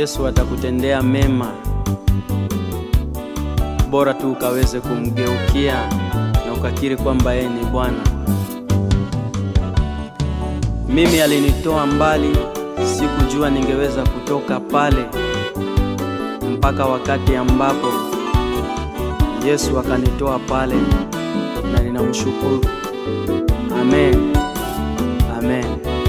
Yesu atakutendea mema, bora tu ukaweze kumgeukia na ukakiri kwamba yeye ni Bwana. Mimi alinitoa mbali, sikujua ningeweza kutoka pale mpaka wakati ambapo Yesu akanitoa pale, na ninamshukuru. Amen, amen.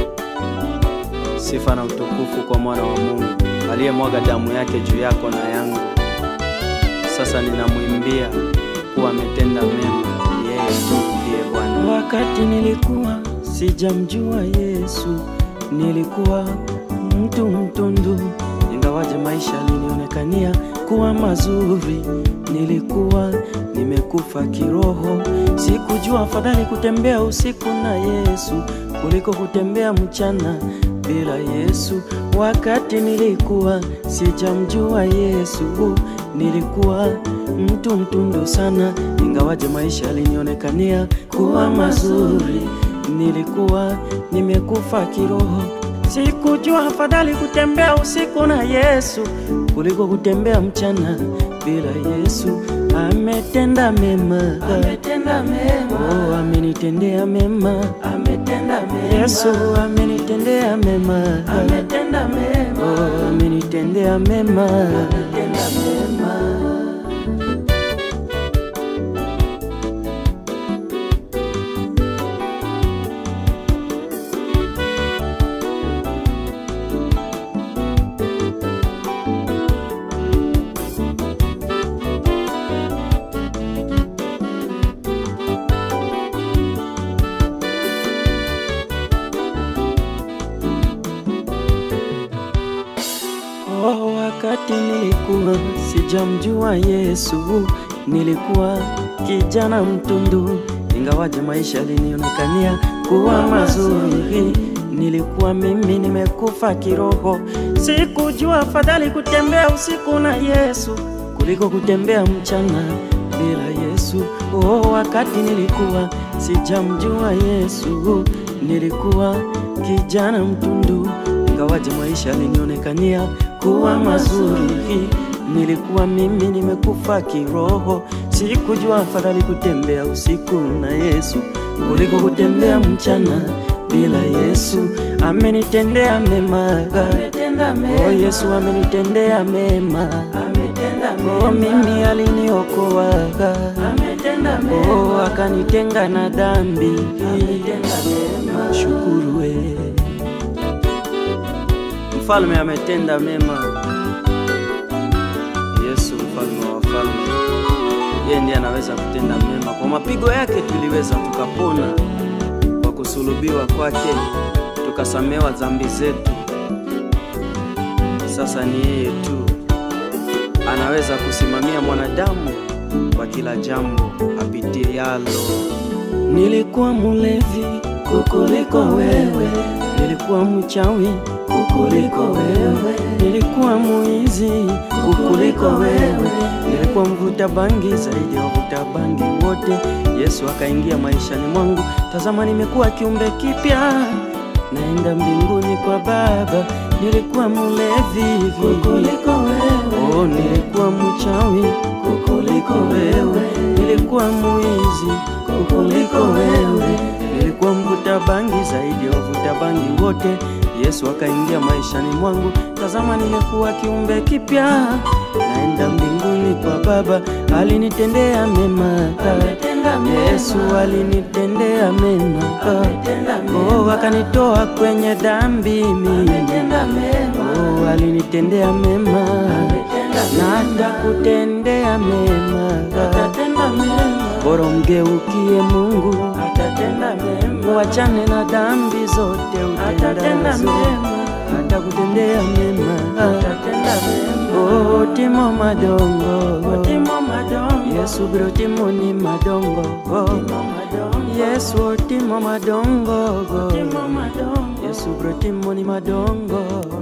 Sifa na utukufu kwa mwana wa Mungu aliyemwaga damu yake juu yako na yangu. Sasa ninamwimbia kuwa ametenda mema, yeye tu ndiye Bwana. Wakati nilikuwa sijamjua Yesu, nilikuwa mtu mtundu, ingawaje maisha alinionekania kuwa mazuri. Nilikuwa nimekufa kiroho, sikujua afadhali kutembea usiku na Yesu kuliko kutembea mchana bila Yesu. Wakati nilikuwa sijamjua Yesu, nilikuwa mtu mtundu sana, ingawaje maisha alinionekania kuwa mazuri. Nilikuwa nimekufa kiroho, sikujua afadhali kutembea usiku na Yesu kuliko kutembea mchana bila Yesu. Ametenda mema, ametenda mema, oh, amenitendea mema, ametenda mema. Yesu amenitendea mema, ametenda mema, oh, amenitendea mema, ametenda mema. Oh, wakati nilikuwa sijamjua Yesu, nilikuwa kijana mtundu, ingawaje maisha yalinionekania kuwa mazuri. Nilikuwa mimi nimekufa kiroho, sikujua afadhali kutembea usiku na Yesu kuliko kutembea mchana bila Yesu. Oh, wakati nilikuwa sijamjua Yesu, nilikuwa kijana mtundu ingawaje maisha yalinionekania kuwa mazuri. Nilikuwa mimi nimekufa kiroho, sikujua afadhali kutembea usiku na Yesu kuliko kutembea mchana bila Yesu. Amenitendea mema, oh Yesu amenitendea mema, oh mimi aliniokoa, oh akanitenga na dhambi. Shukuru we Mfalme ametenda mema. Yesu mfalme wa wafalme, yeye ndiye anaweza kutenda mema. Kwa mapigo yake tuliweza tukapona, kwa kusulubiwa kwake tukasamewa dhambi zetu. Sasa ni yeye tu anaweza kusimamia mwanadamu kwa kila jambo apitialo. Nilikuwa mulevi kukuliko wewe, nilikuwa mchawi kukuliko wewe, nilikuwa muizi kukuliko wewe, nilikuwa mvuta bangi zaidi ya wavuta bangi wote. Yesu akaingia maishani mwangu, tazama nimekuwa kiumbe kipya, naenda mbinguni kwa Baba. Nilikuwa mulevi kukuliko wewe, oh, nilikuwa mchawi kukuliko wewe, nilikuwa muizi kukuliko wewe, nilikuwa mvuta bangi zaidi ya wavuta bangi wote. Yesu akaingia maishani mwangu, tazama nimekuwa kiumbe kipya, naenda mbinguni kwa Baba. Alinitendea mema, Yesu alinitendea mema, oh, akanitoa kwenye dhambi mimi, oh, alinitendea mema na atakutendea mema, bora mgeukie Mungu, wachane na dhambi zote utendazo, atakutendea mema. Oh, timo madongo, Yesu bro timo ni madongo, Yesu timo madongo, Yesu bro timo ni madongo.